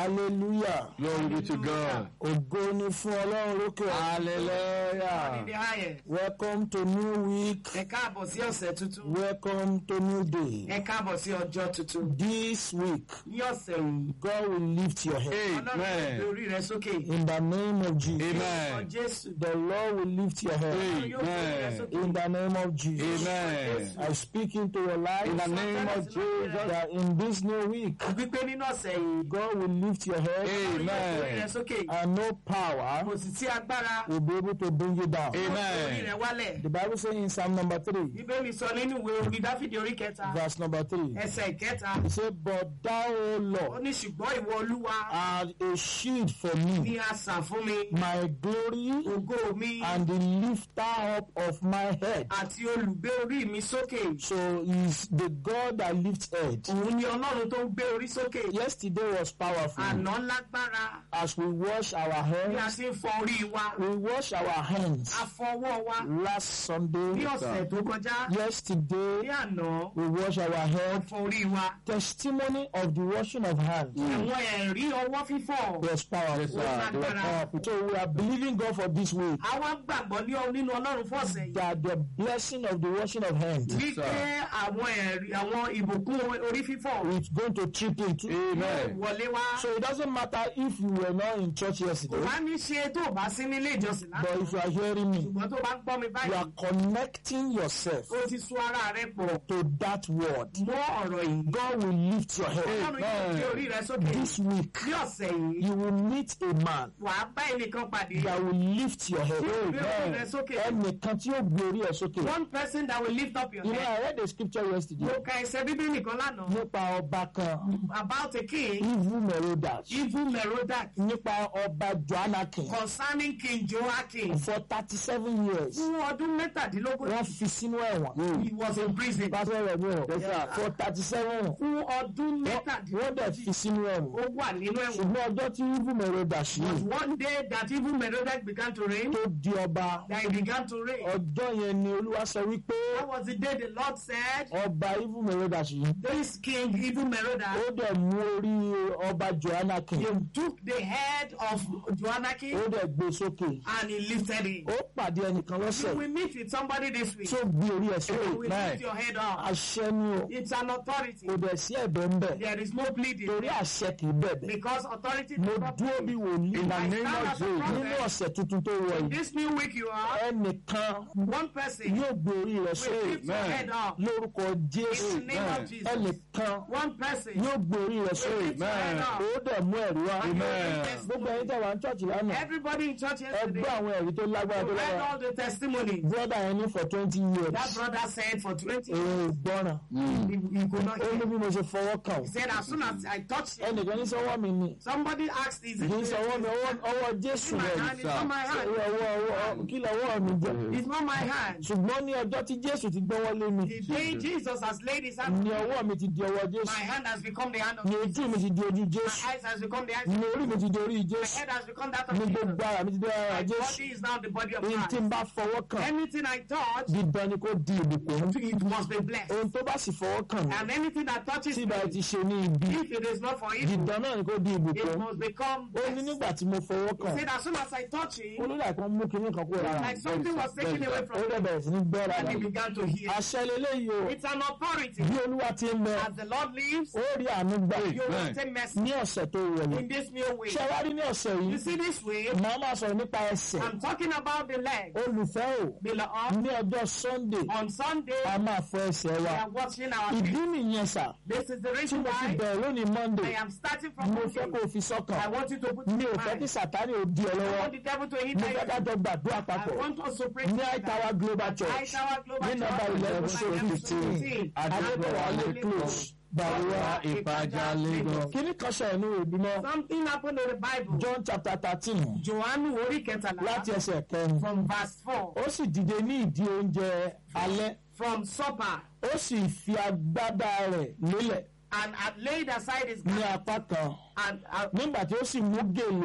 hallelujah Glory be to God. ògo ni fún ọlọ́run lókè ọ̀run. Hallelujah. Níbi ayẹ̀, welcome to new week ẹ káàbọ̀ sí ọ̀sẹ̀ tuntun. welcome to new day Ẹ káàbọ̀ sí ọjọ́ tuntun. this week Ní ọ̀sẹ̀ yìí, God will lift your head Ọlọ́run yóò gbé Amen. orí rẹ sókè. in the name of Jesus Ọ Amen. Jésù. the Lord will lift your head Ọlọ́run yóò gbé orí rẹ Amen. sókè. in the name of Jesus Amen. I speak into your life In the name of Jesus. that in this new week Wípé nínú ọ̀sẹ̀ yìí, God will lift your head Ọlọ́run yóò gbé orí rẹ Amen. sókè. and no power Kò sì sí agbára will be able to bring you down orí Amen. rẹ wálẹ̀. the Bible says in Psalm number three Bíbélì sọ nínú ìwé orí Dáfídì orí kẹta, verse number three ẹsẹ̀ ìkẹta. He said, But thou, O Ó Lord, ní ṣùgbọ́n ìwọ Olúwa art a shield for me, ní asà fún mi, my glory, ògo mi, and the lifter up of my head. àti olùgbé orí mi sókè. So he's the God that lifts head. Òun ni Ọlọ́run tó ń gbé orí sókè. Yesterday was powerful. Àná lágbára As we wash our bí a hands, ṣe ń fọ orí wa. we wash our hands. Afọwọ́ wa Last ní Sunday, ọ̀sẹ̀ tó kọjá. Ní yesterday, àná, we wash our head. afọ orí wa. Testimony of the washing of hands Àwọn ẹ̀rí ọwọ́ fífọ̀. was powerful. Yes, sir. It was powerful. So we are believing God for this week Àwa gbàgbọ́ ní ọ- nínú Ọlọ́run fún ọ̀sẹ̀ yìí. that the blessing of the washing of hands Wípé àwọn ẹ̀rí àwọn ìbùkún orí fífọ̀ is going to trickle into. Amen. wọlé wá. So it doesn't matter if you were not in church Kò yesterday, wá ní ṣe tó o bá sí nílé ìjọsìn but lánàá. if you are hearing me, Ṣùgbọ́n tó o bá ń gbọ́ mi you báyìí, are connecting yourself o ti so ara rẹ pọ̀ to that word. mọ́ ọ̀rọ̀ yìí. God will lift your head. Ọlọ́run yóò gbé orí rẹ sókè. This week, Ní ọ̀sẹ̀ yìí, you will meet a man wàá bá ẹnìkan pàdé. that will lift your head. Gbé orí rẹ sókè. Ẹnìkan tí yóò gbé orí ẹ̀ sókè. One person that will lift up your You know, head. I read the scripture yesterday Mo ka ẹsẹ̀ bíbélì kan lánàá. nípa ọba kan, About a king, Evil Merodach, evil Merodach, nípa ọba Joannakin concerning King Joachim. for thirty-seven years. Fún ọdún mẹ́tàdínlógún, Wọ́n fi sínú ẹ̀wọ̀n. he was in prison. Pásítọ̀ rẹ̀ mi ò for thirty-seven. Fún ọdún Wọ́n dẹ̀ mẹ́tàdínlógún, fi sínú ẹ̀wọ̀n. ó wà nínú ẹ̀wọ̀n. ṣùgbọ́n ọjọ́ tí Evil Merodach yìí One day that evil Merodach began to reign, tó di ọba that he began to reign. ọjọ́ yẹn ni Olúwa sọ wípé That was the day the Lord said, ọba Evil Merodach yìí this king, evil Merodach, ó dẹ̀ mú orí ọba Joannakin he took the head of ó Joannakin dẹ̀ gbé sókè and he lifted it. ó pàdé ẹnìkan You lọ́sẹ̀ will meet with somebody this week. tó gbé orí ẹ̀ You sókè will lift your head up. àṣẹ ni o It's an authority. kò dẹ̀ sí ẹ̀bẹ̀ ń bẹ̀ There is no pleading torí àṣẹ kì í bẹ̀bẹ̀ because authority mo does not dúró bí plead. wòlíì In the I name stand of as a Jesus. nínú prophet. ọ̀sẹ̀ tuntun tó wọ̀ yìí This new week you are ẹnìkan one person yóò gbé orí rẹ̀ will sókè lift your Amen. head up. lórúkọ Jésù In the name of Jesus. ẹnìkan One person yóò gbé orí rẹ̀ will sókè lift your head Amen. up. ó dẹ̀ mú ẹ̀rí wá Amen. gbogbo ẹ̀yin tẹ̀ wá ní church lánàá Everybody in church ẹ yesterday gbọ́ àwọn ẹ̀rí tó lágbára tó read lágbára all the testimonies. brother yẹn ní for twenty years That brother said for 20 èrò years ìgbọràn he, he could not ó ní hear. bí mo ṣe fọwọ́ kàn He said as soon as I touched him, ẹnìkan ní sọ́wọ́ mi ni somebody asked, is it kì í sọ́wọ́ mi ọwọ́ ọwọ́ It's Jésù my rẹ̀ hand, it's not my hand. ọwọ́ ọwọ́ ọwọ́ kí lọ́wọ́ mi jẹ́ It's not my hand. ṣùgbọ́n ní ọjọ́ tí Jésù ti gbọ́wọ́ lé mi The day Jesus has laid his hand, ní ọwọ́ mi ti di ọwọ́ my Jésù hand has become the hand of ní Jesus. ojú mi ti di ojú My Jésù eyes has become the eyes ní of orí mi ti di orí My Jésù head has become that of ní Jesus. gbogbo ara mi ti di ara My Jésù body is now the body of ní tí n Christ. bá fọwọ́ kàn Anything I touch, dídán ni kò di ìbùkún it must be blessed. ohun tó bá sì fọwọ́ kàn mí And anything that touches tí me, ìbá ti ṣe ní ibi if it is not for evil, dídán náà ni kò di it ìbùkún must become ó ní blessed. nígbà tí mo fọwọ́ He kàn said, as soon as I touch him, olórí àìkan mú kinní kan kúrò lára like something was taken away ó from dẹ̀ him, bẹ̀rẹ̀ sí ní gbọ́ and rárá he began to hear. àṣẹ leléyìí o It's an authority. bí olúwa ti ń bẹ As the Lord lives, ó rí àánú gbà you will Amen. obtain mercy ní ọ̀sẹ̀ tó wọlé in this new way. ṣé wá rí ní ọ̀sẹ̀ You yìí see this way, màá máa sọ̀rọ̀ nípa ẹsẹ̀ I'm talking about the leg. olùfẹ́ o Beloved, ní ọjọ́ Sunday on Sunday, a máa fọ ẹsẹ̀ we wa are watching our ìdí feet. nìyẹn sà This is the tí reason mo fi why bẹ̀rẹ̀ lónìí I Monday am starting from mo fẹ́ kó Monday. o fi sọ́kàn I want you to put mi in ò fẹ́ kí mind. Sátánì ò di ọ I lọ́wọ́ want the devil to mo hinder fẹ́ ká you. jọ gbàdúrà I papọ̀ want us to pray ní together. Aitawa Global At Church Aitawa Global ní nọ́mbà Church, eleven number so 11 to fifteen 15. adébọ̀wá lè close Bàrúwá Ìpàjà Lagos. kíní kan sọ̀rọ̀ ní òbí mọ́ Something happened in the Bible. John chapter thirteen Johannu orí kẹtàlá láti ẹsẹ̀ kẹrin from verse four ó sì dìde ní ìdí oúnjẹ alẹ́ from supper ó sì fi agbádá rẹ̀ lélẹ̀ and had laid aside his ní garment apá kan and, and, nígbà tí ó sì mú gèlè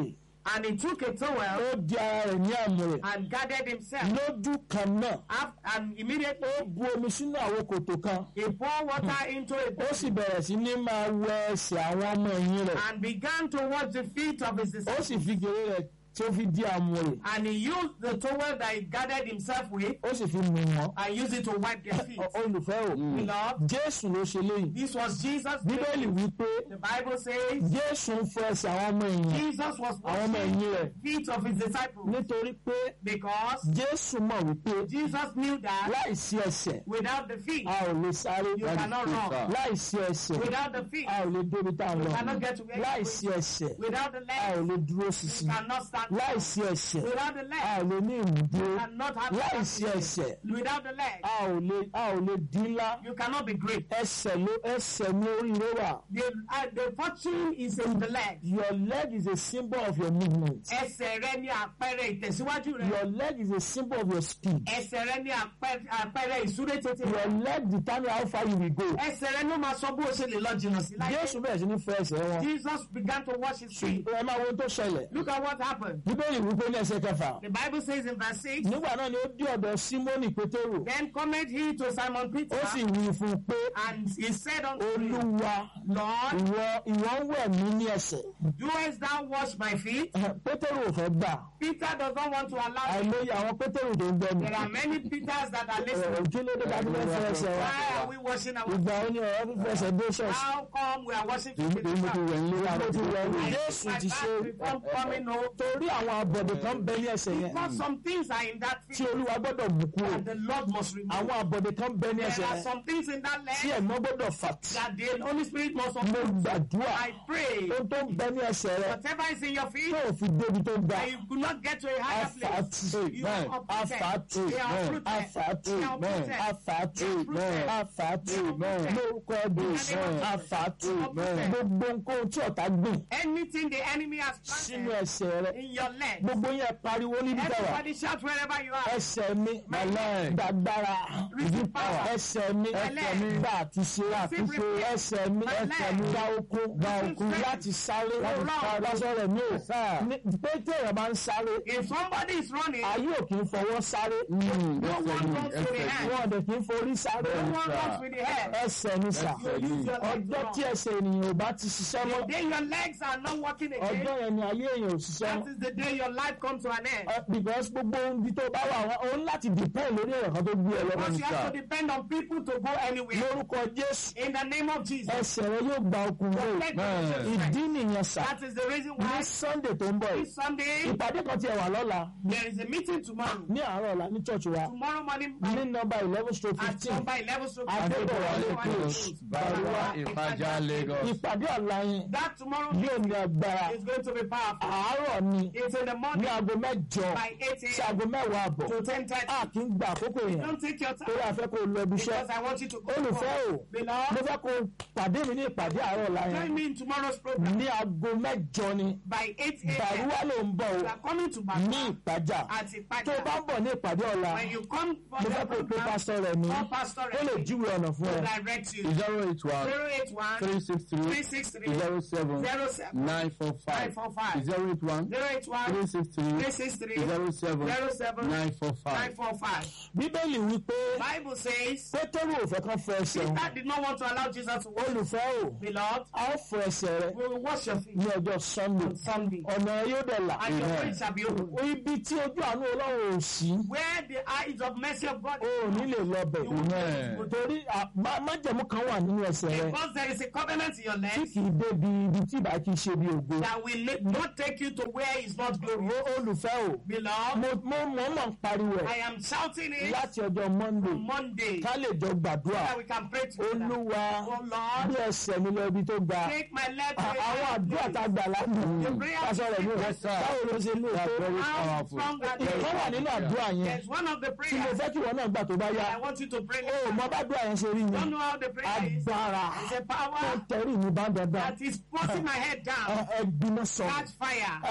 And he took a towel ó di ara rẹ̀ ní àmùrè and gathered himself. lójú kan náà Af- And immediately ó bu omi sínú àwọn kòtò kan he poured water into a ó bowl sì bẹ̀rẹ̀ sí ní máa wẹ ẹsẹ̀ àwọn ọmọ ẹ̀yìn rẹ̀ and began to wash the feet of his ó disciples. sì fi gèrè rẹ̀ tí ó fi di àmùrè And he used the towel that he gathered himself with ó sì fi nù wọ́n and used it to wipe their feet. Ọ- olùfẹ́ o Beloved, jésù ló ṣe léyìí this was Jesus. bíbélì wípé The Bible says jésù ń fọ ẹsẹ̀ àwọn ọmọ ẹ̀yìn Jesus was àwọn ọmọ washing ẹ̀yìn rẹ̀ the feet of his disciples nítorí pé because jésù mọ̀ wípé Jesus knew that láìsí ẹsẹ̀ without the feet, a ò lè sáré you cannot run. láìsí ẹsẹ̀ Without the feet, a ò lè débi tá a lọ cannot get to where you're láìsí ẹsẹ̀ without the a ò legs, lè dúró you ṣinṣin cannot stand. láìsí ẹsẹ̀ Without the a legs, ò lè ní ìmúdúró you cannot have láìsí ẹsẹ̀ Without the legs, a ò lè a ò lè dín ńlá you cannot be great. ẹsẹ̀ ló ẹsẹ̀ ní oríire wà The, uh, the fortune is in the legs. your leg is a symbol of your movement Ẹsẹ̀ rẹ ní àpẹẹrẹ ìtẹ̀síwájú rẹ. your leg is a symbol of your speed Ẹsẹ̀ rẹ ní àpẹẹrẹ àpẹẹrẹ ìsúré tètè your rẹ. leg determine how far you will go Ẹsẹ̀ rẹ ló máa sọ bó o ṣe lè lọ jìnnà sí láyé. jésù bẹ̀rẹ̀ sí ní fọ ẹsẹ̀ wọn Jesus began to wash his feet. ẹ máa wo ohun tó ṣẹlẹ̀ Look at what happened. bíbélì wípé ní ẹsẹ̀ kẹfà The Bible says in verse 6, nígbà náà ni ó dé ọ̀dọ̀ símónì pétérù Then cometh he to Simon Peter, ó sì wí fún un pé and he said unto him, olúwa Lord, ìwọ ìwọ ń wẹ̀ mí ní ẹsẹ̀ doest thou wash my feet? pétérù ò fẹ́ gbà Peter does not want to allow him. àìmọye àwọn pétérù tó ń gbọ́ mi There are many Peters that are listening. kí ló dé ká tó fẹ́ fọ ẹsẹ̀ wa Why are we washing our ìgbà ó ní ọ̀rọ̀ fífẹ́ ẹsẹ̀ dé ṣọ́ọ̀ṣì How come we are washing feet? èmi mo ti wẹ̀ ń lé ló ti wẹ̀ ní I jésù think ti my ṣe back before coming home. torí àwọn àbọ̀dè kan bẹ ní ẹsẹ̀ yẹn Because some things are in that tí feet olúwa gbọ́dọ̀ mú kúrò that the Lord must remove. àwọn àbọ̀dè kan bẹ ní There ẹsẹ̀ are yẹn some things in that tí leg ẹ̀mọ́ gbọ́dọ̀ fà tì that the Holy Spirit must mo uproot. gbàdúrà I pray ohun tó ń bẹ ní ẹsẹ̀ rẹ whatever is in your feet tó ò fi débi tó ga and you could not get to a higher place. afàtì You are uprooted. afàtì They are uprooted. afàtì They are uprooted. afàtì Uprooted. afàtì Uprooted. lórúkọ ẹbí afàtì Uprooted. gbogbo nǹkan tí ọ̀tá gbìn Anything the enemy has sínú planted ẹsẹ̀ rẹ in your leg. gbogbo yẹn pariwo níbi tẹwà Everybody shout wherever you are. ẹsẹ̀ mi My leg. gbàgbára Receive power. ẹsẹ̀ mi My leg. gbà àtúnṣe Receive àtúnṣe repair. ẹsẹ̀ mi My ẹsẹ̀ leg. mi gbà okun gbà Receive okun strength. láti sáré láti run. sáré lọ́sọ̀rọ̀ mi ò ní pé téèyàn máa ń sáré If somebody is running, ayé ò kì í fọwọ́ sáré no one runs with the hand. wọn ò dẹ̀ kì í forí sáré No one runs with the head. ẹsẹ̀ ni sà You use your legs ọjọ́ to tí run. ẹsẹ̀ ènìyàn ò bá ti ṣiṣẹ́ mọ́ The day your legs are not working ọjọ́ again, yẹn ni ayé èèyàn ò ṣiṣẹ́ that mọ́ is the day your life comes to an end. Uh, because gbogbo ibi tó bá wà wọn òun láti depend lórí ẹ̀rọ kan tó gbé ẹ lọ́wọ́ Because you níta have to depend on people to go anywhere. lórúkọ jésù In the name of Jesus. ẹsẹ̀ rẹ yóò gba okun rẹ Let God be your ìdí strength. nìyẹn sà That is the reason ní why sunday tó ń bọ̀ yìí this Sunday ìpàdé kan tiẹ̀ wà lọ́la there is a meeting tomorrow. ní àárọ̀ ọ̀la ní church wa Tomorrow morning ní by nọ́mbà eleven stroke at fifteen number 11 so Adébọ̀wálé close Bàbá Ìfàjà Lagos. ìpàdé ọ̀la yẹn That tomorrow yóò ní agbára is going to be powerful. àárọ̀ ni It's in the ní morning aago mẹ́jọ by 8 sí a.m. aago mẹ́wàá àbọ̀ to 10.30. a kì í gba àkókò yẹn Don't take your torí time a fẹ́ kó o lọ ibi iṣẹ́ because I want you to go. olùfẹ́ o mo Beloved, fẹ́ kó o pàdé mi ní ìpàdé àárọ̀ ọ̀la join yẹn me in tomorrow's program ní aago mẹ́jọ ni by 8 a.m. bàrúwá ló ń bọ̀ We o are coming to ní Bàbá ìpàjà at tó o bá Ipaja. ń bọ̀ ní ìpàdé ọ̀la When you come for mo the fẹ́ kó o pe program, pásítọ̀ rẹ̀ ní call Pastor ó lè Remy júwe ọ̀nà fún to ẹ direct you. zero eight one 081 three six three 363 zero seven 07 nine four five 945. zero eight one 081 three six three 363 zero seven 07 nine four five. 945. bíbélì wípé Bible says pétérù ò fẹ́ kán fọ ẹsẹ̀ wọn Peter did not want to allow Jesus to wash. olùfẹ́ o Beloved, a ó fọ ẹsẹ̀ rẹ we will wash your feet ní ọjọ́ sunday on Sunday. ọ̀nà yóò dẹ̀ là And your feet shall be open. ibi tí ojú àánú ọlọ́run ò sí Where the eyes of mercy of God o ò ní lè lọ bẹ̀ Amen. torí à- má- májẹ̀mú kan wà nínú ẹsẹ̀ rẹ Because there is a covenant in your tí legs kì í débi ibi tí ìbá kì í ṣe bí ògo that will li- not take you to where is not glory. O- olùfẹ́ o Beloved, mo mo mọ̀ mọ̀ ń pariwo ẹ̀ I am shouting it láti ọjọ́ monday on Monday ká lè jọ gbàdúrà that we can pray together. olúwa Oh Lord, bí ẹsẹ̀ mi lọ ibi tó ga take my leg to À- a àwọn higher àdúrà place. tá a gbà lánàá prayer pásọ rẹ̀ ní o Yes, sir. báwo ló ṣe lè tó Very How powerful. strong are ìkan they? wà nínú àdúrà yẹn There's one of the tí mo prayers fẹ́ kí ìwọ náà gbà tó bá yá I want you to pray. o mọ bá àdúrà yẹn ṣe rí Don't yẹn know how the prayer is. agbára It's a tó power tẹ̀rí mi bá dandan that is forcing my head down. ẹgbìmọ̀ sọ̀rọ̀ Catch fire. a ó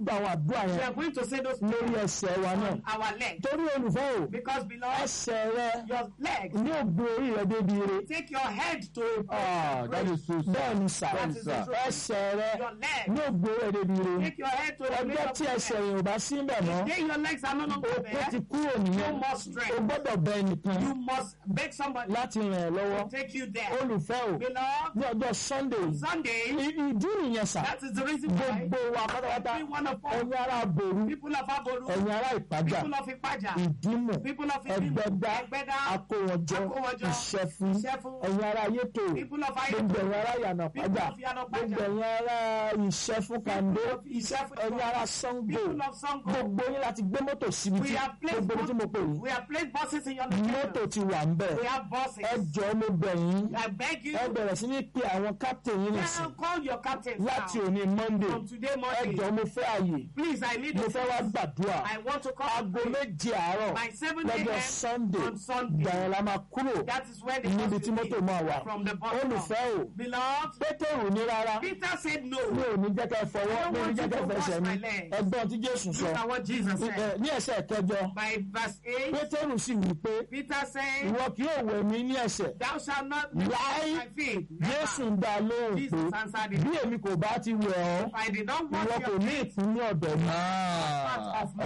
gba àwọn àdúrà We yẹn are going to say those lórí prayers ẹsẹ̀ wa náà on our leg. torí olùfẹ́ o Because beloved, ẹsẹ̀ rẹ your leg ní ògbó orí rẹ débi ire take your head to Ah, that is so sad. bẹ́ẹ̀ ni sà That is the truth. ẹsẹ̀ rẹ your leg. ní ògbó rẹ débi ire Take your head to the ọjọ́ place tí of ẹsẹ̀ prayer. yẹn ò bá sí ń bẹ̀ mọ́ Then your legs are no longer okó ti there. kúrò nìyẹn No more o strength. gbọ́dọ̀ bẹ ẹnìkan You must beg somebody láti ràn ẹ́ lọ́wọ́ to take you there. olùfẹ́ o Beloved, ní ọjọ́ sunday Sunday, i- ìdí nìyẹn sà that is the reason why gbogbo wa pátápátá every one of us, ẹ̀yin ará àbòrú people of Aboru, ẹ̀yin ará ìpájà people of Ipaja, ìdímọ̀ people of Idimu, ẹgbẹ́dá Ẹgbẹ́dá, akówọjọ Akówọjọ, ìṣẹ́fún Ìṣẹ́fún, ẹ̀yin ará ayétò people of gbogbo Ayeto, ẹ̀yin ará yànà people pájà of Yanopaja, gbogbo ẹ̀yin ará ìṣẹ́fún kàndó people of Ìṣẹ́fún, ẹ̀yin ará sango people of Sango. gbogbo yín láti gbé mọ́tò síbi We tí have placed gbogbo ibi tí mo pè yín we have placed buses in your mọ́tò location. ti wà ń bẹ̀ We have buses. ẹ jọ̀ọ́ mo bẹ̀ yín I beg you, ẹ bẹ̀rẹ̀ sí ní pe àwọn captain yín nìsín now call your captain láti now. òní monday From today ẹ morning, jọ̀ọ́ mo fẹ́ àyè please, I need mo a fẹ́ wá space. gbàdúrà I want to come aago and pray. méje àárọ̀ by 7 lọ́jọ́ a.m. sunday on Sunday. gbàyẹn la máa kúrò That is where the níbi bus tí will mọ́tò be máa wà from the bus olùfẹ́ stop. o Beloved, pétérù ní rárá Peter said mi no. ò ní jẹ́ ká ẹ fọwọ́ I don't mi ò ní want jẹ́ you ká ẹ to fẹsẹ̀ wash mi my leg. ẹgbọ́n tí jésù sọ Look at what Jesus Ẹ, said. ní ẹsẹ̀ kẹjọ By verse 8, pétérù sì wí pé Peter said, ìwọ kì yóò wẹ̀ mí ní ẹsẹ̀ Thou shalt not wash Láí my feet. jésù Never. ń dá a lóhùn pé Jesus answered bí him, èmi kò bá ti wẹ̀ ọ́ If I did not ìwọ wash kò your ní feet, ìpín ní ọ̀dọ̀ mi Ah. of me,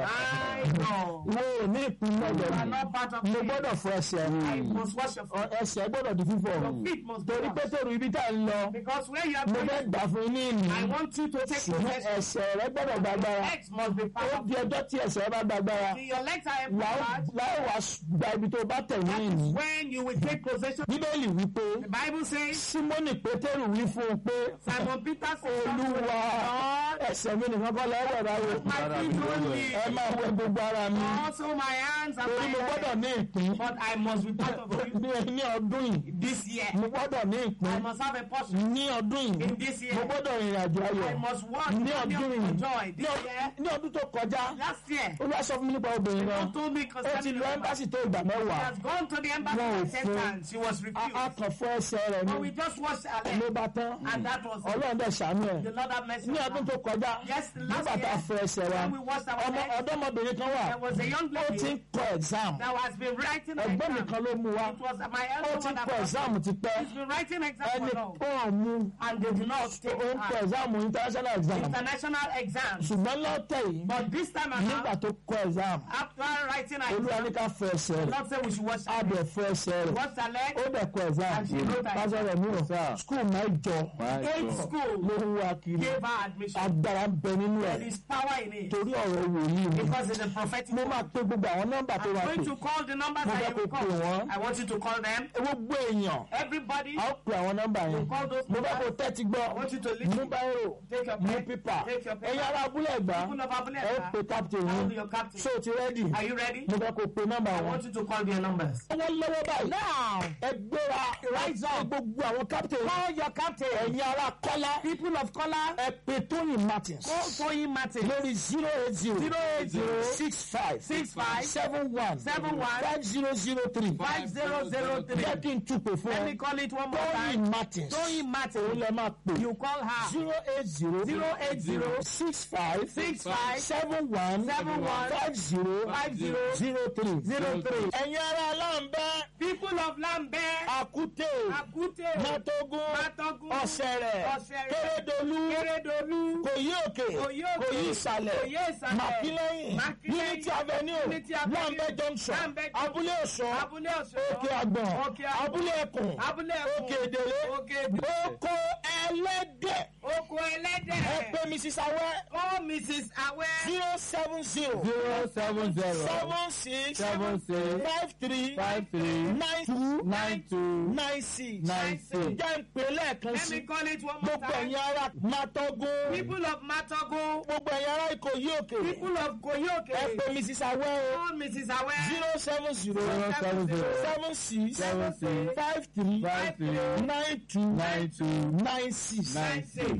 I know. ìwọ ò ní ìpín ní ọ̀dọ̀ You are mi not part of mo me. gbọ́dọ̀ fọ ẹsẹ̀ I mi must wash your feet. ẹsẹ̀ gbọ́dọ̀ di fífọ̀ Your feet must be torí washed. pétérù ibi tá a ń lọ Because where you are mo fẹ́ going, gbà fún yín ní ìní I want you to take ṣùgbọ́n possession. ẹsẹ̀ rẹ gbọ́dọ̀ gbàgbára Legs must be ó part of di ọjọ́ tí ẹsẹ̀ rẹ bá gbàgbára Till Your legs are láì empowered. wá gba ibi tó bá tẹ̀ ní ìní. When you will take possession, bíbélì wípé the Bible says, símónì pétérù wí fún un pé Simon Peter said, olúwa Lord, ẹsẹ̀ mi nìkan kọ́ lọ́wọ́ báwo my feet only, ẹ máa wẹ gbogbo ara mi also my hands and torí mo my gbọ́dọ̀ legs. ní ìpín But I must be part of you ní ní ọdún yìí this year. mo gbọ́dọ̀ ní I ìpín must have a portion ní ọdún yìí in this mo year. gbọ́dọ̀ rìnrìn àjò ayọ̀ I must walk ní in ọdún yìí your joy ní this ọdún- year. ní ọdún tó kọjá Last year, olúwa sọ fún mi nípa obìnrin náà God told me ó ti concerning lọ the woman. ẹ́mbásì tó ìgbà She mẹ́wàá has gone to the embassy Wọn ò for ten fún. times. She was a refused. a kàn fún ẹsẹ̀ rẹ̀ But ní we just washed her ló leg. bá tán And that was it. ọlọ́run dẹ̀ ṣàánú ẹ̀ The Lord have mercy ní on ọdún her. tó kọjá Yes, last nígbà tá a year, fún ẹsẹ̀ wa when we washed our ọmọ leg, ọ̀dọ́mọbìnrin kan wà there was a young ó ti ń lady kọ exam that has been writing an ẹ̀gbọ́n mi exam. kan ló mú wa It was my ó elder ti ń one that kọ was exam ti pẹ́ She's been writing exam ẹni for long. kọ́ mú And they did not take ó ń kọ her. exam international exam International exams. ṣùgbọ́n lọ́tẹ̀ yìí But this time nígbà around, tó kọ exam after writing her olúwa exam, ní ká fọ ẹsẹ̀ the rẹ̀ Lord said we should wash á her bẹ̀ leg. fọ ẹsẹ̀ rẹ̀ Wash her leg. ó dẹ̀ kọ exam And she wrote her pásọ rẹ̀ mú Sir. skul mẹ́jọ Eight My God. schools ló ń wá kiri gave her admission. agbára ń bẹ nínú ẹ̀ There is power in it. torí ọ̀rọ̀ wòlíì ni Because it's a prophetic mo word. máa pe gbogbo àwọn nọ́mbà tó I'm wà going pè to call the numbers Mo that fẹ́ you will kó pè call. wọ́n. I want you to call them. gbogbo èèyàn Everybody, a ó pe àwọn nọ́mbà yẹn you call those mo fẹ́ kó numbers. tẹ́tí gbọ́ I want you to mú listen. báyìí Take your mú pen. pípà Take your ẹ̀yin paper. ará abúlé ẹ̀gbá People of Abule ẹ ó pe Ẹ̀gbá, captain I'll yín be your captain. so ti rẹ́dì Are you ready? mo fẹ́ kó pe nọ́mbà I wọn. want you to call their numbers. wọ́n lọ́wọ́ báyìí. now ẹ gbéra rise up gbogbo àwọn captain. call your captain. ẹ̀yin ará kọ́lá. people of kọ́lá. ẹ pe tóyìn martins. Call Toyin Martin. lórí zero eight zero. Zero eight zero six five. six five seven one. seven one five zero zero three. five zero zero three. jẹ́ kí n tún pè fún Let me ẹ. call it one more tóyìn time. martins. Toyin òun Martin. lè máa pè. You call her. zero eight zero. Zero eight zero six five. six five seven one. seven one five zero. five zero zero three. zero three. ẹ̀yin ará aláǹbẹ́. People of Lambert, àkútè. Akute, Mátógún, Matogun, Ọ̀sẹ̀rẹ̀, Ọ̀sẹ̀rẹ̀, Kérédolú, Keredolu, Kòyí òkè, Kòyí òkè, Kòyí ìsàlẹ̀, Kòyí ìsàlẹ̀, Màkílẹ́yìn, Màkílẹ́yìn, Unity Avenue, Unity Avenue, Lambẹ́ Junction, Lambeth Junction, Abúlé Ọ̀ṣọ́, Abúlé Ọ̀ṣọ́, Òkè Àgbọ̀n, Òkè Àgbọ̀n, Abúlé Ẹkùn, Abúlé Ẹkùn, Òkè Èdèrè, Òkè Èdèrè, Oko Ẹlẹ́dẹ̀, Oko ẹ Ẹlẹ́dẹ̀, pè Mrs. Awẹ́, Oh Mrs. Awe, zero seven zero, Zero seven zero seven six, seven six five three, five three nine two, nine two nine six. nine six. Jẹ́ ń pè lẹ́ẹ̀kan let sí. me call it one more Gbogbo time. ẹ̀yin ará Mátógún. People of Matogo, gbogbo ẹ̀yin ará Ìkòyí òkè people of ẹ Koyoke, pè mrs awẹ́ o Oh Mrs. Awe, zero seven zero Zero seven zero seven six seven six five three five three nine two nine two nine six nine six. ẹ̀yin ará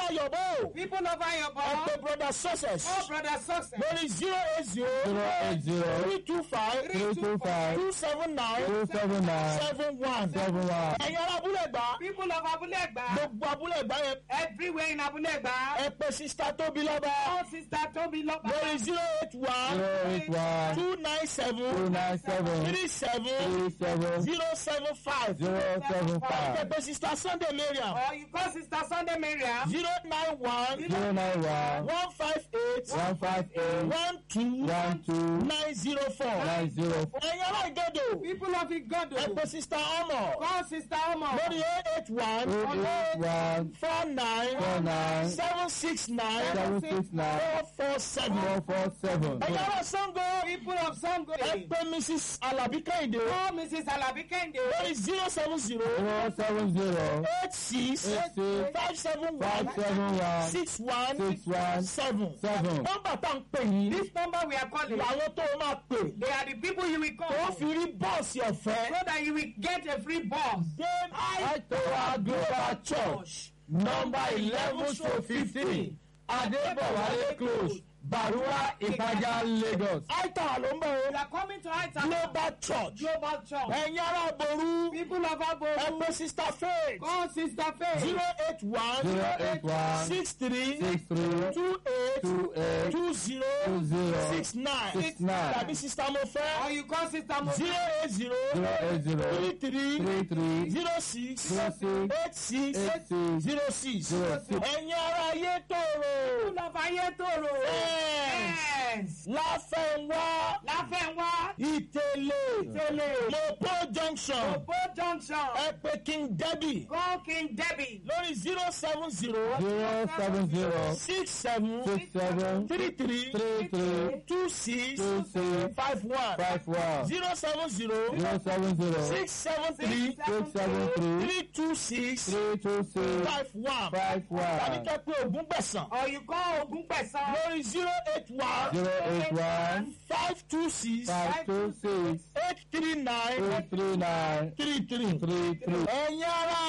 ayọ̀bọ̀ People of ẹ Ayobo. pé brother success Oh, brother success. lórí zero eight zero zero eight zero three two five three two five two seven nine two seven nine seven one. seven one. ẹ̀yin ará abúlé gbà People of Abulegba. gbogbo abúlé gbà yẹn Everywhere in Abulegba. ẹ pé sista tóbi lọ́ba Oh, sister Toby Loba. lórí zero eight one zero eight one two nine two seven nine seven three seven three seven zero seven five zero seven ẹ five pé sista sunday mariam Or you call sister Sunday Miriam. zero nine one zero nine one one five eight one five eight one two one two nine zero four. nine zero four ẹ̀yin ará ìgọ́dọ̀ People of ẹ Igodo. pé sista ọmọ Call sister Omo. lórí eight eight one eight eight one four nine four nine seven six nine seven six nine four four seven. four four seven ẹ̀yin ará sango People of Sango. ẹ pé mrs alabi kẹ́hìndé Oh, Mrs. Alabi Kende. lórí zero seven zero zero seven zero eight six eight six five seven five one seven one six one six one seven. seven. nọ́mbà tá à ń pè yìí This number we are calling. làwọn tó o máa pè They are the people you will tó call. fi rí bọ́ọ̀sì ọ̀fẹ́. So that you will get a free bus. Dame Aitowa Global Church number eleven to fifteen Adébọ̀wálé close Barua Ìpájà Lagos. Aitowa ló ń bọ̀ You o are coming to Aita Global Church Global Church. ẹ̀yin ará Boru People of ẹ Abo. pé Sister Faith Call Sister Faith. zero eight one zero eight one six three six three two eight two eight two zero two zero six nine six nine tàbí Sister Or Mofe you call Sister Mo. zero eight zero zero eight zero three three three three zero six zero six eight six eight six zero six zero six. ẹ̀yin ará ayé tòrò People of Ayetoro. Yes. Yes. láfẹ̀wá Láfẹ̀wá. ìtẹ̀lẹ̀ Tẹ̀lé. mopo junction Obo Junction. ẹ pé king debbie Call King Debbie. lórí zero seven zero zero seven zero six seven six seven three three three three two six two six five one five one zero seven zero zero seven zero six seven three six seven three three two six three two six five one five tàbí one kẹ́ pé ogún gbẹ̀sán Or you call Ogun Pesan. lórí zero eight one zero eight one five two six five two six eight three nine eight three nine three three. three three. ẹ̀yin ará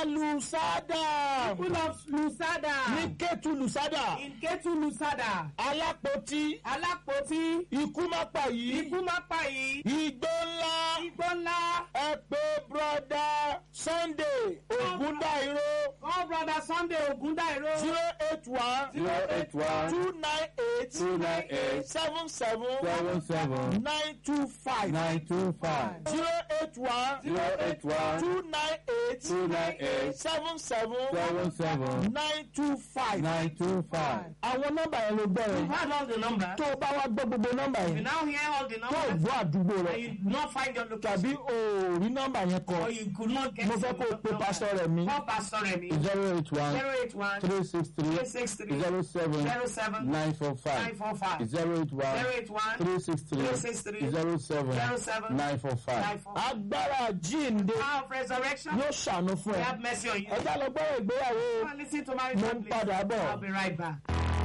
lusada People of Lusada. ní kẹ́tù lusada In Ketu Lusada. alápótí Alápótí. ikú má pa yìí Ikú má pa yìí. igbó ńlá Igbó ńlá. ẹ pé broda sunday ogundairo Call brother Sunday Ogundairo. zero eight one zero eight one two nine eight two nine eight seven seven seven seven nine two five nine two five zero eight one zero eight one two nine eight two nine eight seven seven seven seven nine two five. nine two five. àwọn nọ́mbà yẹn ló You gbẹrẹ heard all the numbers. tó o bá wá gbọ́ gbogbo nọ́mbà You yẹn now hear all the tó o numbers. gbọ́ àdúgbò rẹ And you do not find your tàbí location. o ò rí nọ́mbà yẹn kọ Or you could not get mo fẹ́ kó o pe pásọ rẹ̀ mi Call Pastor Remy. zero eight one 081 three six three 363 zero seven 07 nine four five 945. zero eight one 081 three six three 363 zero seven 07 nine four five. 945. agbára jíǹde Power of resurrection. yóò ṣàánú fún We ẹ have mercy on you. ẹ já lọ gbọ́ ìgbéyàwó Come and listen to my mo ń padà bọ̀. I'll be right back.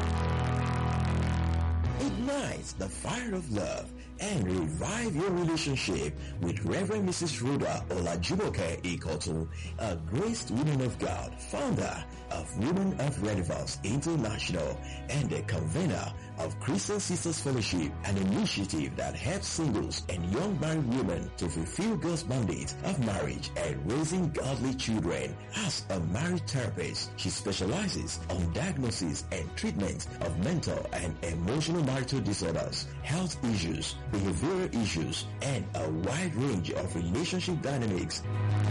Ignite the fire of love and revive your relationship with Reverend Mrs. Rhoda Olajumoke Ikotu, a graced woman of God, founder of Women of Relevance International and the convener of Christian Sisters Fellowship, an initiative that helps singles and young married women to fulfill God's mandate of marriage and raising godly children. As a marriage therapist, she specializes on diagnosis and treatment of mental and emotional marital disorders, health issues, behavioral issues, and a wide range of relationship dynamics.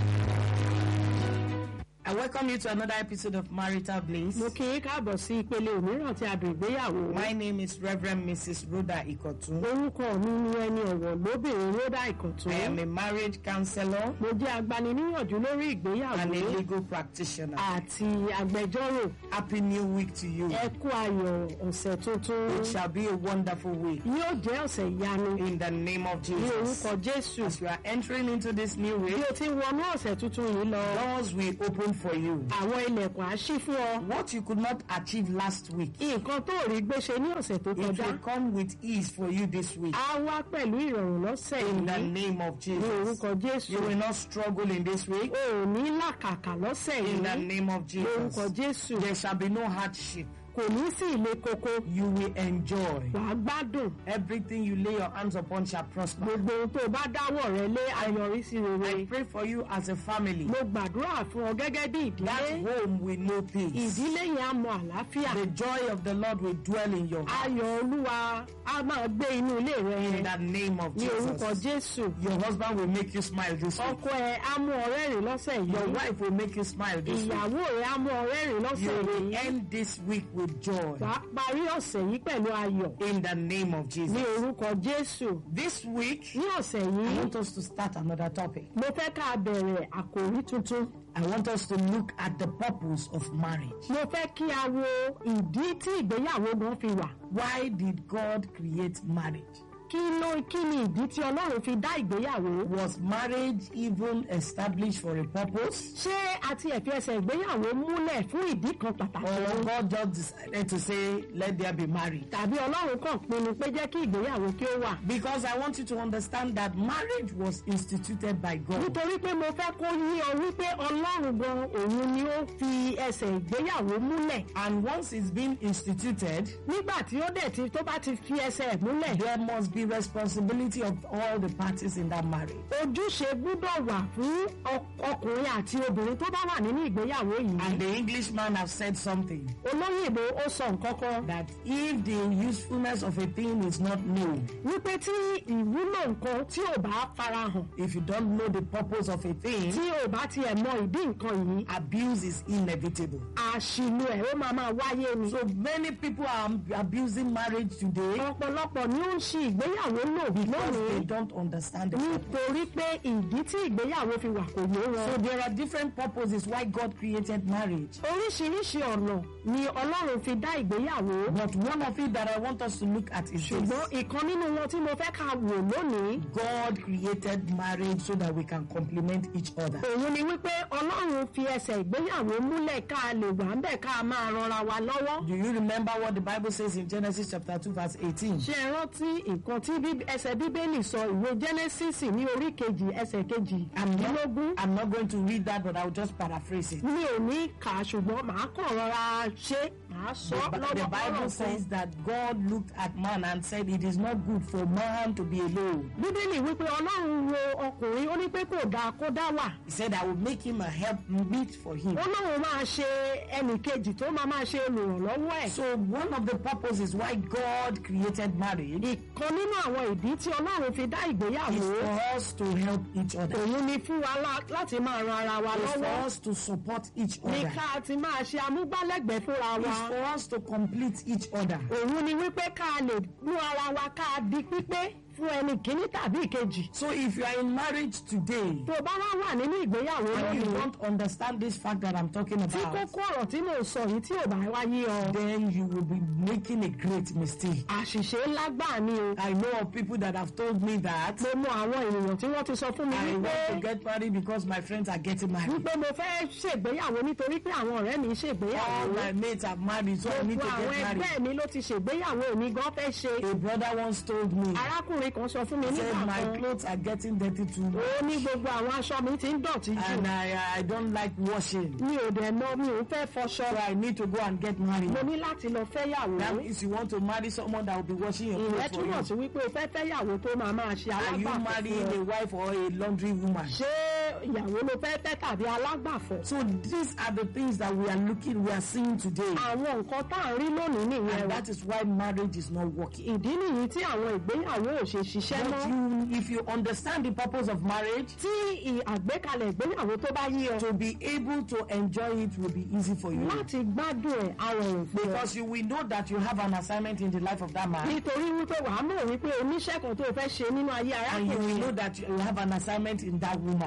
I welcome you to another episode of Marital Bliss. mo kí í káàbọ̀ sí ìpele òmíràn tí a dùn ìgbéyàwó. My name is Reverend Mrs. Rhoda Ikotu. orúkọ mi ni ẹni ọ̀wọ̀ lóbìnrin rhoda ìkọ̀tún. I am a marriage counselor mo jẹ́ agbaniníyànjú lórí and a ìgbéyàwó legal practitioner. àti agbẹjọ́rò. Happy New Week to you. ẹ kú ayọ̀ ọ̀sẹ̀ tuntun. It shall be a wonderful week yóò jẹ́ ọ̀sẹ̀ ìyanu in the name of ní Jesus. orúkọ jésù. As we are entering into this new bí week, o ti ń wọnú ọ̀sẹ̀ tuntun yìí lọ. doors will open for you. àwọn ilẹ̀kùn á ṣí fún ọ. What you could not achieve last week, nǹkan tó rí gbéṣe ní ọ̀sẹ̀ tó it kọjá will come with ease for you this week. á wá pẹ̀lú ìrọ̀rùn lọ́sẹ̀ In the yìí name of ní Jesus. orúkọ jésù. You will not struggle in this week. o ò ní làkàkà lọ́sẹ̀ In the yìí name of ní orúkọ Jesus. jésù. There shall be no hardship. kò ní sí ilé koko You will enjoy. wàá gbádùn Everything you lay your hands upon shall prosper. gbogbo ohun tó bá dáwọ́ rẹ lé ayọrísí I rere. pray for you as a family. mo gbàdúrà fún ọ gẹ́gẹ́ bí That ìdílé home will know peace. ìdílé yẹn á mọ àlàáfíà The joy of the Lord will dwell in your heart. ayọ̀ olúwa á máa gbé inú ilé rẹ In yẹn the name of ní orúkọ Jesus. jésù Your husband will make you smile this week. ọkọ ẹ á mú ọ rẹ́rìn lọ́sẹ̀ Your yìí wife will make you smile this week. ìyàwó rẹ á mú ọ rẹ́rìn lọ́sẹ̀ You will yìí end this week with joy. wàá parí ọ̀sẹ̀ yìí pẹ̀lú ayọ̀ In the name of ní Jesus. orúkọ jésù This week, ní ọ̀sẹ̀ I yìí want us to start another topic. mo fẹ́ ká bẹ̀rẹ̀ àkòrí tuntun I want us to look at the purpose of marriage. mo fẹ́ kí a wo ìdí tí ìgbéyàwó gan fi wà Why did God create marriage? kí ló kí ni ìdí tí ọlọ́run fi dá ìgbéyàwó Was marriage even established for a purpose? ṣé àti ẹ̀fí ẹsẹ̀ ìgbéyàwó múlẹ̀ fún ìdí kan pàtàkì Or God just decided to say, let there be marriage? tàbí ọlọ́run kàn pinnu pé jẹ́ kí ìgbéyàwó kí ó wà. Because I want you to understand that marriage was instituted by God. nítorí pé mo fẹ́ kó yí ọ wípé ọlọ́run gan òun ni ó fi ẹsẹ̀ ìgbéyàwó múlẹ̀. And once it's been instituted, nígbà tí ó dẹ̀ ti tó bá ti fi ẹsẹ̀ ẹ̀ múlẹ̀. there must be responsibility of all the parties in that marriage. ojúṣe gbúdọ̀ wà fún ọ- ọkùnrin àti obìnrin tó bá wà nínú ìgbéyàwó yìí. And the Englishman have said something olóyìnbó ó sọ nǹkan kan that if the usefulness of a thing is not known, wípé tí ìwúlò nǹkan tí ò bá farahàn if you don't know the purpose of a thing, tí ò bá tiẹ̀ mọ ìdí nǹkan yìí abuse is inevitable. àṣìlò ẹ̀ ó máa máa wáyé ni. So many people are abusing marriage today ọ̀pọ̀lọpọ̀ ni ó ń ṣe ìgbéyàwó lò because they lónìí don't understand the purpose. nítorí pé ìdí tí ìgbéyàwó fi wà kò yé wọn. So there are different purposes why God created marriage. oríṣiríṣi ọ̀nà ni ọlọ́run fi dá ìgbéyàwó. But one of it that I want us to look at is ṣùgbọ́n this. ìkan nínú wọn tí mo fẹ́ ká wò lónìí. God created marriage so that we can complement each other. òun ni wípé ọlọ́run fi ẹsẹ̀ ìgbéyàwó múlẹ̀ ká lè wà ń bẹ̀ ká máa ranra wa lọ́wọ́. Do you remember what the Bible says in Genesis chapter 2 verse 18? ṣé ẹ rántí nǹkan tí Bí- ẹsẹ̀ bíbélì sọ ìwé genesis ní orí kejì ẹsẹ̀ kejì àdínlógún. I'm not going to read that but I'll just paraphrase it. mi ò ní kà á ṣùgbọ́n màá kàn rọra ṣe màá sọ The, Bi- the lọ́wọ́ Bible ọ̀rọ̀ kan. says that God looked at man and said it is not good for man to be alone. bíbélì wípé ọlọ́run wo ọkùnrin ó ní pé kò dáa kó dá wà. He said I will make him a help meet for him. ó lóun máa ṣe ẹnì kejì tó máa máa ṣe olùrànlọ́wọ́ ẹ̀. So one of the purposes why God created marriage ìkan nínú àwọn ìdí tí ọlọ́run fi dá is ìgbéyàwó for us to help each other. òun ni fún wa lá- láti máa ran ara wa It's for lọ́wọ́ us to support each ní other. ká ti máa ṣe amúgbálẹ́gbẹ̀ẹ́ fúnra It's wa for us to complete each other. òun ni wípé ká lè mú ara wa ká di pípé fún ẹnì kíní tàbí ìkejì. So if you are in marriage today tó o bá wá wà nínú ìgbéyàwó and you lónìí don't understand this fact that I'm talking tí about, kókó ọ̀rọ̀ tí mò ń sọ yìí tí ò bá wá yé ọ then you will be making a great mistake. àṣìṣe ńlá gbà ni o. I know of people that have told me that mo mọ àwọn ènìyàn tí wọ́n ti sọ fún mi I wípé want to get married because my friends are getting married. wípé mo fẹ́ ṣègbéyàwó nítorí pé àwọn ọ̀rẹ́ mi ń All ṣègbéyàwó. my mates are married, so I need to gbogbo àwọn get married. ẹgbẹ́ mi ló ti ṣègbéyàwó mi gan fẹ́ ṣe. A brother once told me, arákùnrin kan sọ fún mi he said, nígbà my kan clothes are getting dirty too much. ó ní gbogbo àwọn aṣọ mi ti ń dọ̀tí jù And I, I don't like washing. mi ò dẹ̀ mọ mi ò fẹ́ fọṣọ So I need to go and get married. mo ní láti lọ fẹ́yàwó. That means you want to marry someone that will be washing your ìyẹn clothes for túmọ̀ you. sí wípé o fẹ́ fẹ́yàwó tó máa máa ṣe Are you alágbàfọ̀ marrying fún a ọ. wife or a laundry woman? ṣé ìyàwó ló fẹ́ fẹ́ tàbí alágbàfọ̀. So these are the things that we are looking, we are seeing today. àwọn nǹkan tá à ń rí lónìí nìyẹn And o. that is why marriage is not working. ìdí nìyí tí àwọn ìgbéyàwó ò ṣe ṣiṣẹ́ But mọ́. you, if you understand the purpose of marriage, tí ì- àgbékalẹ̀ ìgbéyàwó tó bá yí ọ. to be able to enjoy it will be easy for you. láti gbádùn ẹ̀ àwọn òfin ọ. Because you will know that you have an assignment in the life of that man. nítorí wípé wàá mọ̀ wípé oníṣẹ́ kan tó fẹ́ ṣe nínú ayé And you will arákùnrin know that you have an assignment in that woman. wàá dẹ̀ mọ̀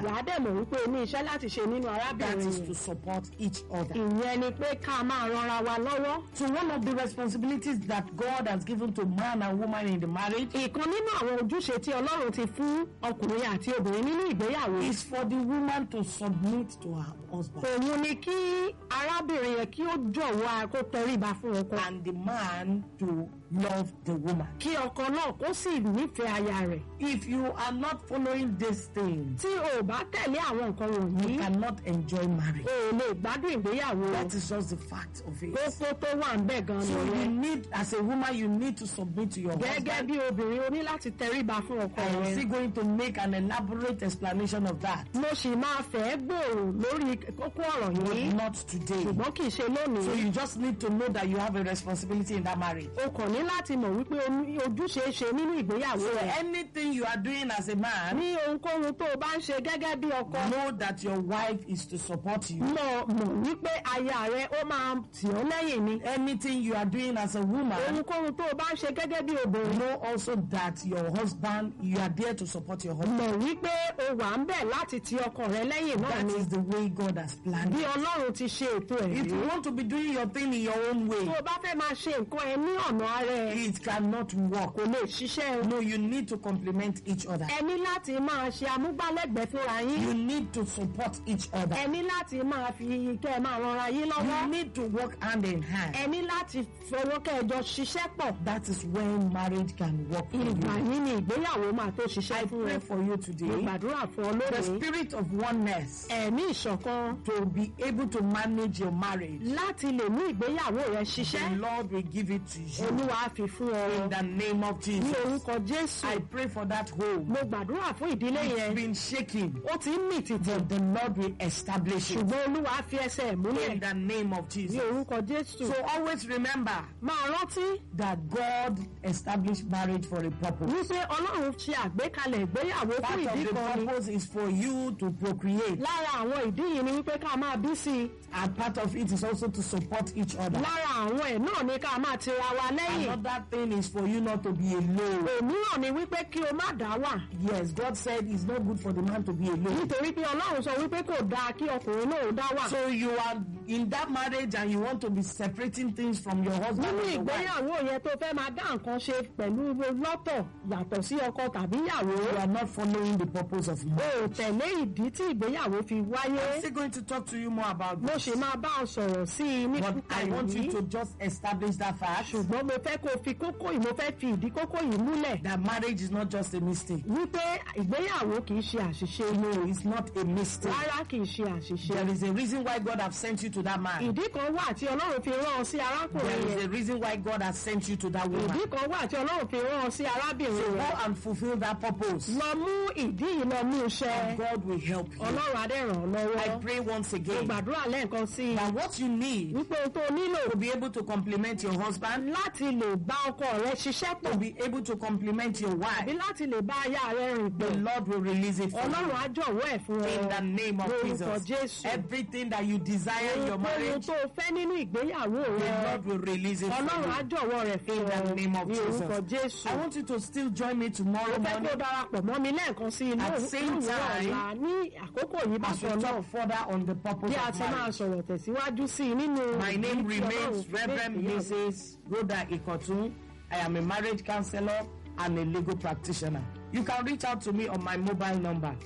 mọ̀ wípé o ní iṣẹ́ láti ṣe nínú That arábìnrin is yẹn. to support each other. ìyẹn ni pé ká máa ranra wa lọ́wọ́. So one of the responsibilities that God has given to man and woman in the marriage ìkan nínú àwọn ojúṣe tí ọlọ́run ti fún ọkùnrin àti obìnrin nínú ìgbéyàwó. is for the woman to submit to her husband òun ni kí arábìnrin yẹn kí ó jọ̀wọ́ kó tẹríba fún ọkọ. and the man to love the woman. kí ọkọ náà kó sì nífẹ̀ẹ́ aya rẹ̀. If you are not following these things, tí o bá tẹ̀lé àwọn nǹkan you wọ̀nyí cannot enjoy marriage. o ò lè gbádùn ìgbéyàwó. That is just the fact of it. kókó tó wà ń bẹ̀ gan-an So you nìyẹn. need, as a woman, you need to submit to your gẹ́gẹ́ husband. bí obìnrin o ní láti tẹríba fún ọkọ I am rẹ̀. still going to make an elaborate explanation of that, mo sì máa fẹ́ gbòòrò lórí kókó ọ̀rọ̀ yìí but not today. ṣùgbọ́n kì í ṣe So lónìí. you just need to know that you have a responsibility in that marriage. o kàn ní láti mọ̀ wípé o ní ojúṣe ṣe nínú ìgbéyàwó So rẹ̀. anything you are doing as a man, ní ohunkóhun tó o bá ń ṣe gẹ́gẹ́ bí ọkọ. know that your wife is to support you. mọ̀ mọ̀ wípé aya rẹ̀ ó máa tì ọ́ lẹ́yìn ni. Anything you are doing as a woman, ohunkóhun tó o bá ń ṣe gẹ́gẹ́ bí obìnrin. know also that your husband, you are there to support your husband. mọ̀ wípé o wà ń bẹ̀ láti ti ọkọ rẹ lẹ́yìn náà That ni. is the way God has planned bí it. ọlọ́run ti ṣe ètò ẹ̀ If rí. you want to be doing your thing in your own way, tó o bá fẹ́ máa ṣe nǹkan ẹ ní ọ̀nà ara ẹ it cannot work. kò lè ṣiṣẹ́ o. No, you need to complement each other. ẹ ní láti máa ṣe amúgbálẹ́gbẹ̀ẹ́ fúnra yín. You need to support each other. ẹ ní láti máa fi kẹ́ ẹ máa ranra yín You lọ́wọ́. need to work hand in hand. ẹ ní láti fọwọ́ kẹ́ ẹ jọ ṣiṣẹ́ pọ̀. That is when marriage can work for ìgbà you. yín ni ìgbéyàwó máa tó I ṣiṣẹ́ fún pray ẹ. for you mo today. gbàdúrà fún ọ The lónìí. spirit of oneness ẹ̀mí ìṣọ̀kan to be able to manage your marriage. láti lè mú ìgbéyàwó rẹ The ṣiṣẹ́. Lord will give it to you olúwa á fi fún ọ. in the name of ní Jesus. orúkọ jésù. I pray for that home. mo gbàdúrà fún ìdílé It's yẹn. been shaking, ó ti ń mì tìtì. but the Lord will establish it ṣùgbọ́n olúwa á fi ẹsẹ̀ ẹ̀ múlẹ̀. in the name of ní Jesus. orúkọ jésù. So always remember máa rántí that God established marriage for a purpose. wípé ọlọ́run ṣe àgbékalẹ̀ ìgbéyàwó Part fún of ìdí the kan ni. purpose is for you to procreate, lára àwọn ìdí yìí ni wípé ká máa bí sí i. and part of it is also to support each other. lára àwọn ẹ̀ náà ni ká máa tira wa lẹ́yìn. Another thing is for you not to be alone. òmíràn ni wípé kí o má dá wà. Yes, God said it's not good for the man to be alone. nítorí pé ọlọ́run sọ wípé kò dáa kí ọkùnrin náà ó dá wà. So you are in that marriage and you want to be separating things from your husband nínú and your wife. ìgbéyàwó yẹn tó fẹ́ máa dá nǹkan ṣe pẹ̀lú lọ́tọ̀ yàtọ̀ sí ọkọ tàbí ìyàwó. You are not following the purpose of o marriage. ò tẹ̀lé ìdí tí ìgbéyàwó fi I'm wáyé. still going to talk to you more about mo this. ṣì máa bá ọ sọ̀rọ̀ sí i ní But kúkà I want you yìí. to just establish that fact ṣùgbọ́n mo fẹ́ kó o fi kókó yìí mo fẹ́ fi ìdí kókó yìí múlẹ̀. that marriage is not just a mistake. wípé ìgbéyàwó kì í ṣe àṣìṣe No, it's not a mistake. rárá kì í ṣe àṣìṣe. There is a reason why God has sent you to that man. ìdí kan wà tí ọlọ́run fi rán ọ sí There arákùnrin is yẹn. a reason why God has sent you to that woman. ìdí kan wà tí ọlọ́run fi rán ọ sí arábìnrin Go rẹ̀. and fulfill that purpose. lọ mú ìdí yìí lọ mú iṣẹ́. And God will help you. ọlọ́run adé ràn ọ́ I lọ́wọ́. pray once mo again gbàdúrà lẹ́ẹ̀kan sí i. that what you need wípé ohun tó o nílò to be able to complement your husband, láti lè bá ọkọ rẹ ṣiṣẹ́ to pọ̀ be able to complement your àbí wife, láti lè bá aya rẹ rìn the pọ̀. Lord will release it for ọlọ́run you. á jọ̀wọ́ ẹ̀ fún ọ. In the name of lórúkọ Jesus. jésù. Everything that you desire in your ohun marriage, tó o fẹ́ nínú ìgbéyàwó the rẹ. Lord will release it ọlọ́run á for you. jọ̀wọ́ rẹ̀ fún In the ọ name of ní orúkọ Jesus. jésù. I want you to still join me tomorrow mo fẹ́ kó morning darapọ̀ mọ́ mi lẹ́ẹ̀kan sí inú At same òwúrọ̀ time, ọ̀la ní àkókò yìí as we bákan náà talk further on the purpose bí a of ti máa marriage. sọ̀rọ̀ tẹ̀síwájú sí i nínú My name ìdí tí remains Ọlọ́run Reverend gbé ìgbéyàwó. Mrs. Rhoda Ikotun. I am a marriage counselor and a legal practitioner. You can reach out to me on my mobile number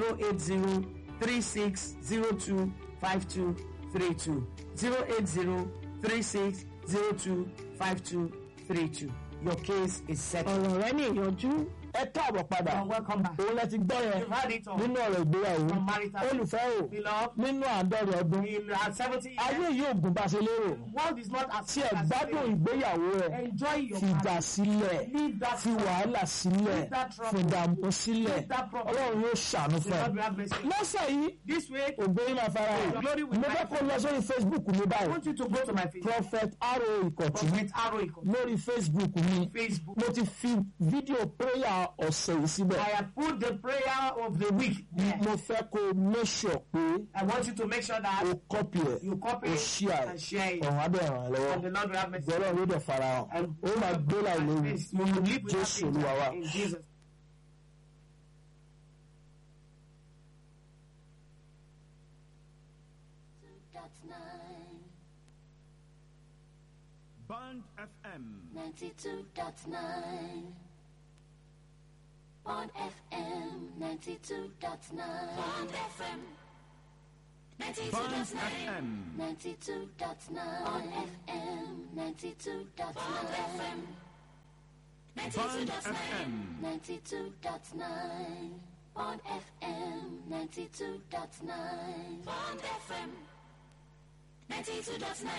080 3602 5232. 080 3602 5232. Your case is settled. ọ̀rọ̀ rẹ ní ìyànjú ẹ káàbọ̀ padà You're welcome back. òun lẹ ti gbọ́ yẹn You've had it all. nínú ọ̀rọ̀ ìgbéyàwó From marital olùfẹ́ o Beloved, nínú àádọ́rin ọdún in uh, 70 ayé years, yóò gùn bá a ṣe lérò world is not as tí ẹ gbádùn ìgbéyàwó rẹ Enjoy your fìjà marriage. sílẹ̀ Leave that fi wàhálà sílẹ̀ Leave that trouble. fìdààmú sílẹ̀ Leave that problem. ọlọ́run yóò ṣàánú The fún Lord ẹ. will have mercy. lọ́sẹ̀ yìí This way, ògbó yín máa fara hàn Glory will mo fẹ́ kó lọ sórí facebook mi I báyìí want you to go to my Facebook. prophet aro ìkọ̀tún Prophet Arrow Iko. lórí facebook mi Facebook. mo ti fi fídíò prayer ọ̀sẹ̀ yìí síbẹ̀ I have put the prayer of the week there. mo fẹ́ kó o make sure pé I want you to make sure that o copy ẹ̀ you copy o it share and share ẹ̀ it. ọ̀hún abẹ́ ràn án lọ́wọ́ And the Lord will have mercy. gbọ́dọ̀ ló dẹ̀ fara hàn And ó máa gbé láì léwu You will live with jésù that olúwa wa. in Jesus. Band FM. 92.9 on FM 92.9 on FM Band 92.9 FM. 92.9 on FM 92.9 on FM Band FM. 92.9 on FM 92.9 on FM 92.9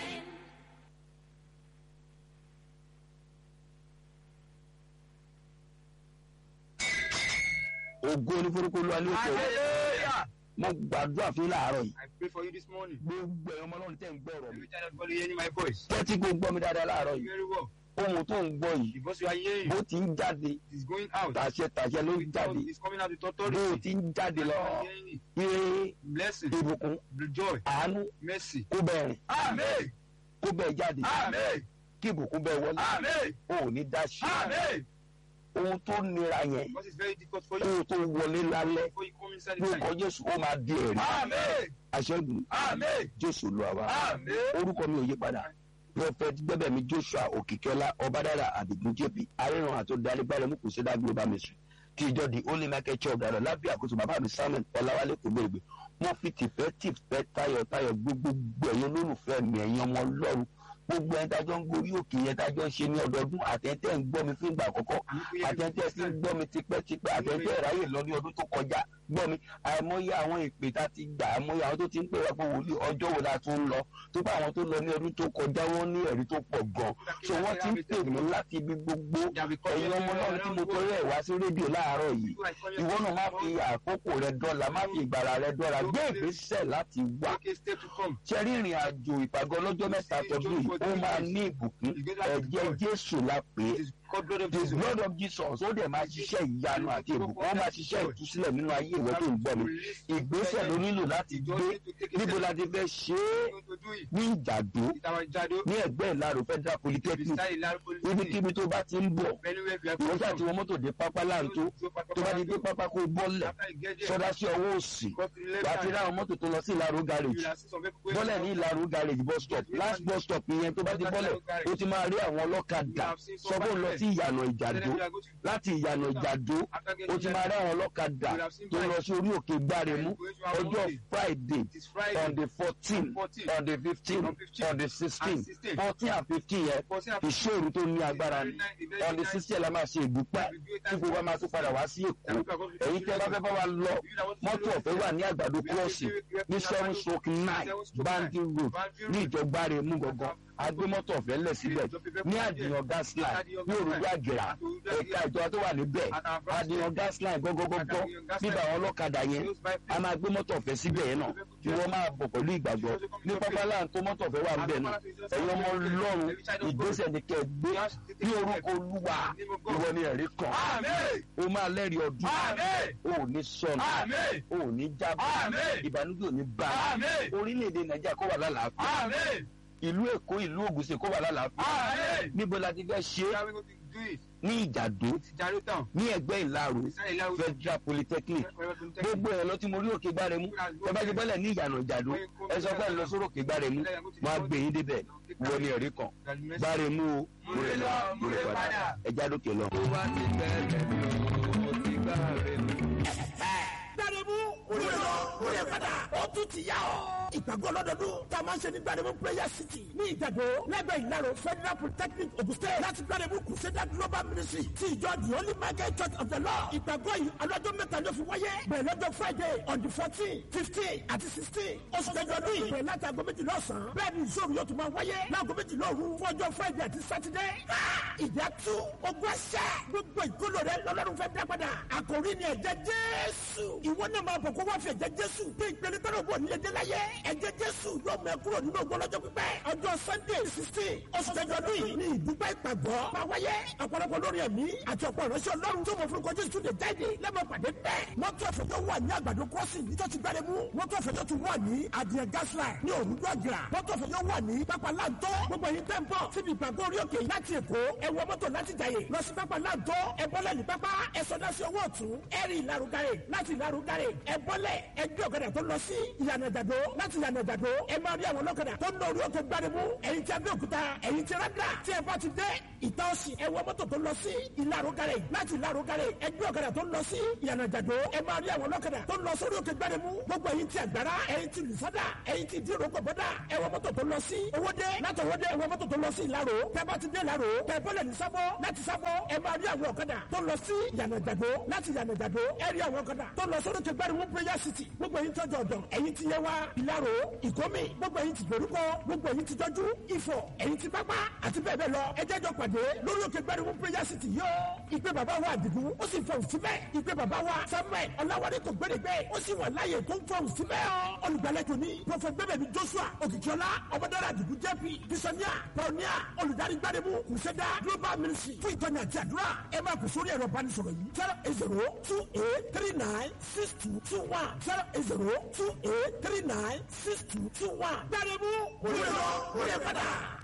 ògo ní forúkọ olúwa ní òkè Hallelujah. mo gbàdúrà fún yín láàárọ̀ yìí I pray for you this morning. gbogbo ẹ̀yọ́ ọmọ ọlọ́run tẹ̀ ń gbọ́ ọ̀rọ̀ mi Every time everybody hearing my voice. tẹ́tí kó gbọ́ mi dáadáa láàárọ̀ yìí Very well. ohun tó ń gbọ́ yìí The voice you are hearing bó ti ń jáde it is going out. tàṣẹ tàṣẹ ló ń With jáde all- It's coming out with bó authority. ti ń jáde lọ You are hearing it. ire Blessing, ìbùkún joy, àánú mercy. kó bẹ́ẹ̀ rìn Amen. kó bẹ́ẹ̀ jáde Amen. kí ìbùkún bẹ́ẹ̀ wọlé Amen. o ò ní dá sí Amen. ohun tó nira yẹn Because it's very difficult for kó you o tó wọlé lálẹ́ before you come inside the lórúkọ time. jésù ó máa di ẹ̀rí Amen. àṣẹ́gun Amen. jésù lọ àwa Amen. orúkọ mi ò yí padà prophet gbẹbẹmí joshua òkìkẹlá ọbádára àdìgún jp aríran àti olùdarígbàlẹ mú kùsídà global ministry ti ìjọ di holy market church dára lábẹ́ àkóso bàbá mi samuel ọláwálé kò gbèrègbè mo fi tìfẹ́ tìfẹ́ tayọ̀tayọ̀ gbogbo ẹ̀yin olólùfẹ́ mi ẹ̀yin ọmọ ọlọ́run gbogbo ẹni tájọ́ ń gorí òkè yẹn tájọ́ ń ṣe ní ọdọọdún àtẹ̀ntẹ̀ ń gbọ́ mi fún ìgbà àkọ́kọ́ àtẹ̀ntẹ̀ sí ń gbọ́ mi tipẹ́tipẹ́ àtẹ̀ntẹ̀ ráyè lọ ní ọdún tó kọjá gbọ́ mi àìmọye àwọn ìpè tá a ti gbà àìmọye àwọn tó ti ń pè wá pé wòlíì ọjọ́ wo la tún ń lọ tó bá àwọn tó lọ ní ọdún tó kọjá wọn ní ẹ̀rí tó pọ̀ gan so wọ́n ti ń pè mí láti ibi gbogbo ẹ̀yin ọmọ náà tí mo torí ẹ̀ wá sí rédíò láàárọ̀ yìí ìwọ náà má fi àkókò rẹ dọ́là má fi ìgbàlà rẹ dọ́là gbé ìgbésẹ̀ láti wá Okay, step to come. ṣe rí ìrìn àjò ìpàgọ́ ọlọ́jọ́ mẹ́ta tọdún yìí ó máa ní ìbùkún ẹ̀jẹ̀ jésù la pè é It is called blood of the Jesus. blood of jesus ó dẹ̀ máa ṣiṣẹ́ ìyanu àti ìbùkún ó máa ṣiṣẹ́ ìtúsílẹ̀ nínú ayé ìwé tó ń gbọ́ mi ìgbésẹ̀ ló nílò láti gbé níbo la ti fẹ́ ṣe é To do it. ní ìjàdó With our jado. ní ẹgbẹ́ ìlàrò federal polytechnic Beside Ilaro Police Station. ibikíbi tó bá ti ń bọ̀ Anywhere you are ìwọ́n ṣáà from. tí wọ́n mọ́tò dé pápá láǹtó tó bá ti dé pápá kó bọ́lẹ̀ After you get there, sọdá sí ọwọ́ òsì go to the left wàá ti hand. ráwọn mọ́tò tó lọ sí ìlàrò You garage will see some people going bọ́lẹ̀ ní ìlàrú garage bus stop last bus stop yẹn tó bá ti bọ́lẹ̀ ó ti máa rí àwọn ọlọ́kadà sọ́gbọ́n lọ sí ìyànà ìjàdó láti ìyànà ìjàdó ó ti máa rí àwọn ọlọ́kadà tó lọ sí orí òkè gbáremú ọjọ́ friday It is Friday. on the fourteen on the fifteen on the sixteen fourteen and fifteen yẹn ìṣòro tó ní agbára ni on the sixteen la máa ṣe ìdúpẹ́ tí gbogbo wa máa tún padà wá sí èkó èyí tẹ́ bá fẹ́ bá wa lọ mọ́tò ọ̀fẹ́ wà ní àgbàdo crossing ní seven stroke nine bandy road ní ìjọgbáre mú gangan agbémọ́tò ọ̀fẹ́ lẹ̀ síbẹ̀ ní àdìyàn gas line ní òrùlé àgẹ̀rà ẹ̀ka ìjọba tó wà níbẹ̀ àdìyàn gas line gọ́gọ́gọ́gọ́ nígbà àwọn ọlọ́kadà yẹn a máa gbé mọ́tò ọ̀fẹ́ síbẹ̀ yẹn náà kí wọ́n máa bọ̀ pẹ̀lú ìgbàgbọ́ ní pápálá tó mọ́tò ọ̀fẹ́ wà níbẹ̀ náà ẹ̀yin ọmọ ọlọ́run ìgbésẹ̀ ni kẹ́ ẹ gbé ní orúkọ olúwa ìwọ ni ẹ̀rí kan o máa lẹ́rìí ọdún o ò ní sọnù o ò ní jábọ̀ ìbànújẹ́ ò ní bá a orílẹ̀-èdè nàìjíríà kó wà lálàáfíà ìlú èkó ìlú ògùnṣe kó wà lálàáfíà níbo la ti fẹ́ ṣe é How are we going to do it? ní ìjàdó It's Jaro town. ní ẹgbẹ́ ìlàrú Beside Ilaro federal polytechnic Police gbogbo ẹ̀ lọ tí mo rí òkè gbáremú ẹ bá ti bọ́lẹ̀ ní ìyànà ìjàdó ẹ sọ pé ẹ lọ sórí òkè gbáremú wọn á gbé yín débẹ̀ wọ ní ẹ̀rí kan gbáremú o múre lọ múre padà ẹ já lókè lọ. gbàdébù olè lọ olè padà ó tún ti yá ọ. ìgbàgbọ́ lọ́dọọdún tá a máa ń ṣe ní gbàdébù prayer city ní ìjàdó lẹ́gbẹ̀ẹ́ ìlàrọ̀ federal polytechnic ogun state láti gbàdébù crusader global ministry ti ìjọ the holy michael church of the lord ìgbàgbọ́ yìí alọ́jọ́ mẹ́ta ló fi wáyé bẹ̀rẹ̀ lọ́jọ́ friday on the fourteen fifteen àti sixteen oṣù kẹjọ ọdún yìí bẹ̀rẹ̀ láti aago méjìlá ọ̀sán bẹ́ẹ̀ ni ìṣòro yóò tún máa wáyé láago méjìlá òru fún ọjọ́ friday àti saturday ìjà tú ogun ẹsẹ̀ gbogbo ìkóló rẹ lọ́lọ́run fẹ́ dá padà àkòrí ni ẹ̀jẹ̀ jésù ìwọ náà máa bọ̀ kó wá fi ẹ̀jẹ̀ jésù bí ìpele tẹ́lẹ̀ bọ̀ nílẹ̀ dé láyé ẹ̀jẹ̀ jésù yóò mẹ́ kúrò nínú ògbó lọ́jọ́ pípẹ́ ọjọ́ sunday sixteen oṣù kẹjọ ọdún yìí ní ìdúpẹ́ ìpàgọ́ máa wáyé ọ̀pọ̀lọpọ̀ lórí ẹ̀mí àti ọ̀pọ̀ ìránṣẹ́ ọlọ́run tó mọ̀ fún kọjú ìtúndé jáde lẹ́mọ̀ pàdé bẹ́ẹ̀ mọ́tò ẹ̀fọ́ tó wà ní àgbàdo crossing ní tọ́tí gbárẹ́ mú mọ́tò ẹ̀fọ́ tó tún wà ní adìẹ gasline ní òrùdó àgìrà mọ́tò ẹ̀fọ́ tó wà ní pápá láǹtọ́ gbogbo yìí tẹ́ ń bọ̀ síbi ìpàgọ́ orí òkè láti èkó ẹ wọ mọ́tò láti jàyè lọ sí pápá láǹtọ́ ẹ bọ́lẹ̀ ní pápá ẹ sọdá sí ọwọ́ ọ̀tún ẹ rí ìlarugare láti ìlarugare ẹ bọ́ bọ́lẹ̀ ẹgbẹ́ ọ̀kadà tó lọ sí ìyànà ìjàdó láti ìyànà ìjàdó ẹ máa rí àwọn ọlọ́kadà tó ń lọ orí òkè gbáremú ẹ̀yin tí abẹ́òkúta ẹ̀yin tí rádà tí ẹ bá ti dé ìta ọ̀sì ẹ wọ mọ́tò tó lọ sí ìlàró garage láti ìlàró garage ẹgbẹ́ ọ̀kadà tó lọ sí ìyànà ìjàdó ẹ máa rí àwọn ọlọ́kadà tó lọ sórí òkè gbáremú gbogbo ẹ̀yin tí àgbàrá ẹ̀yin tí lùsádà ẹ̀yin tí dírò gbọ̀bọ́dà ẹ wọ mọ́tò tó lọ sí owódé láti owódé ẹ wọ mọ́tò tó lọ sí ìlàró tẹ bá ti dé ìlàró tẹ bọ́lẹ̀ ní sábọ́ láti sábọ́ ẹ máa rí àwọn ọ̀kadà tó lọ sí ìyànà ìjàdó láti ìyànà ìjàdó ẹ rí àwọn ọ̀kadà tó lọ sórí òkè gbáremú prayer city gbogbo ẹ̀yin tọ́jú ọ̀dọ̀ ẹ̀yin tí yẹ wá ìlàró ìkómi gbogbo ẹ̀yin tí dorúkọ gbogbo ẹ̀yin tí tọ́jú ìfọ̀ ẹ̀yin tí pápá àti bẹ́ẹ̀ bẹ́ẹ̀ lọ ẹ jẹ́jọ́ pàdé lórí òkè gbẹ́rùmú prayer city yóò ìpè bàbá wa àdìgún ó sì fọ̀hún síbẹ̀ ìpè bàbá wa samuel ọ̀làwálé tó gbẹ́dẹ̀gbẹ́ ó sì wà láàyè tó ń fọ̀hún síbẹ̀ ọ́ olùgbàlejò ní prọfẹ̀t gbẹ́bẹ̀mí joshua òkìkíọ́lá ọmọdára àdìgún jẹ́pì bisonia pioneer olùdarí gbẹ́rùmú kùsẹ́dá global ministry fún ìtọ́ni àti àdúrà ẹ máa kù sórí ẹ̀rọ ìbánisọ̀rọ̀ yìí zero eight zero two eight three nine six two two one zero eight zero two eight three nine six two two one gbẹ́rùmú òye lọ òye padà.